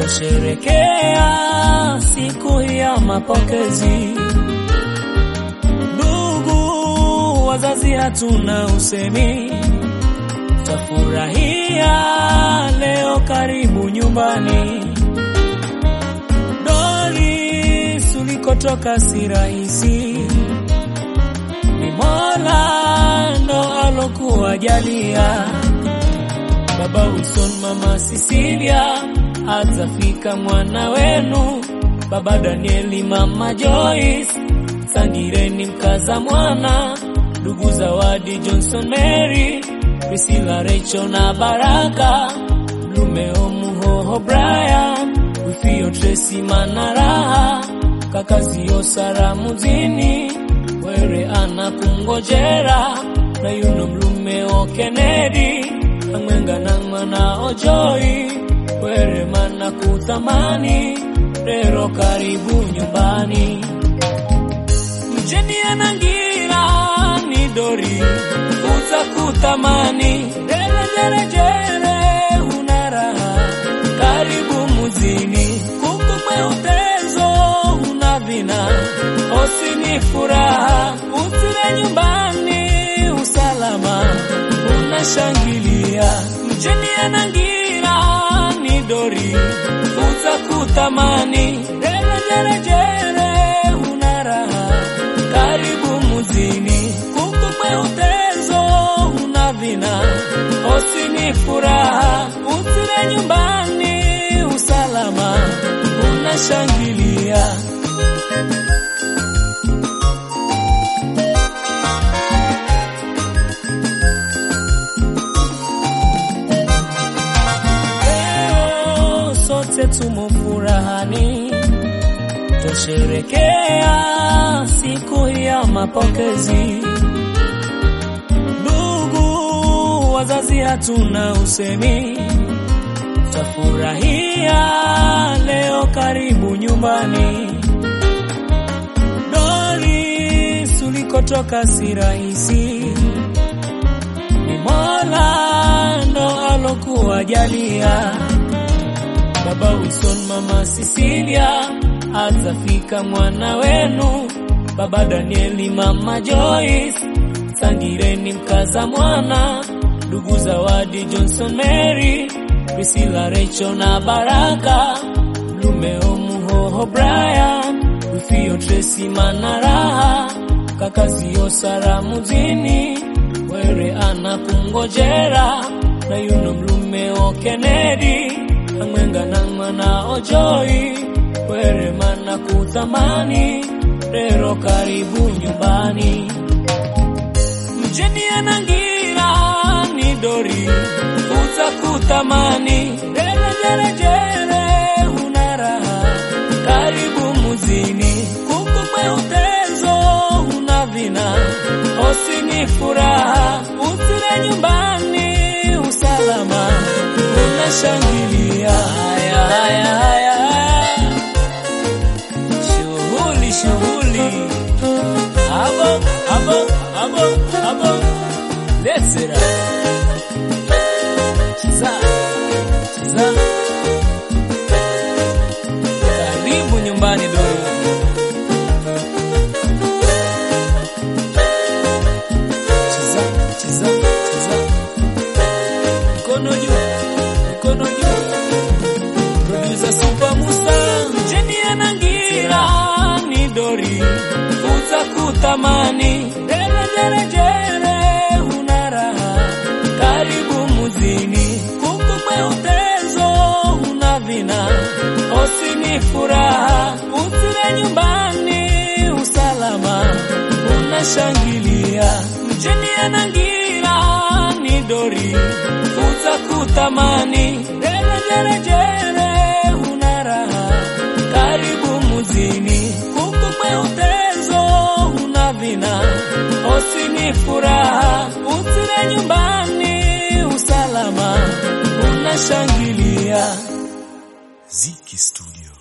Twasherekea siku ya mapokezi, ndugu wazazi, hatuna usemi, twafurahia leo, karibu nyumbani. Doris, ulikotoka si rahisi, ni Mola ndo alokuwa jalia. Baba Wilson, mama Cecilia, atafika mwana wenu. Baba Danieli, mama Joyce, sangireni mkaza mwana. Ndugu Zawadi, Johnson, Mary, Priscilla, Rachel na Baraka, Blumeo, Muhoho, Brian, Wifio, Tracy, Manaraha, kakazio Sara muzini, Were ana kungojera na yuno Mlumeo, Kennedy amwenga na mwana Ojoi, Were mana kutamani, rero karibu nyumbani. Mjeni anangira ni Dori, utakutamani, rere jere jere, una raha, karibu muzini, kuku mweutezo, una vina, osini furaha, usire nyumbani, usalama, unashangilia, mjeni anangira ni Dori, utakutamani, rere jere jere, una raha, karibu muzini, kuku mweutezo, una vina, osini furaha, usire nyumbani, usalama, unashangilia. Leo sote tumo furahani, twasherekea siku ya mapokezi. Ndugu wazazi, hatuna usemi, twafurahia leo, karibu nyumbani. Doris, ulikotoka si rahisi, ni Mola ndo alokuwa jalia. Baba Wilson, mama Cecilia, atafika mwana wenu. Baba Danieli, mama Joyce, sangireni mkaza mwana. Ndugu Zawadi, Johnson, Mary, Priscilla, Rachel na Baraka, Blumeo, Muhoho, Brian, Wifio, Tracy, Manaraha, kakazio Sara muzini, Were ana kungojera na yuno Blumeo, Kennedy amwenga na mwana Ojoi, Were mana kutamani, rero karibu nyumbani. Mjeni anangira ni Dori, utakutamani, rere jere jere, una raha, karibu muzini, kuku mweutezo, una vina, osini furaha, usire nyumbani, usalama, unashangilia. Haya, haya, haya, haya. Shughuli, shughuli. Abo, abo, abo, abo. Let's it up. Chiza, chiza. Karibu nyumbani Dori. Chiza, chiza, chiza. Mkono juu, mkono juu. Producer Super Musa, Mjeni anangira ni Dori, utakutamani, jere jere jere, una raha, karibu muzini, kuku mweutezo, una vina, osini furaha, usire nyumbani, usalama, unashangilia, Mjeni anangira ni Dori, utakutamani, jere jere jere, una raha, karibu muzini, kuku mweutezo, una vina, osini furaha, usire nyumbani, usalama, unashangilia. Ziki Studio.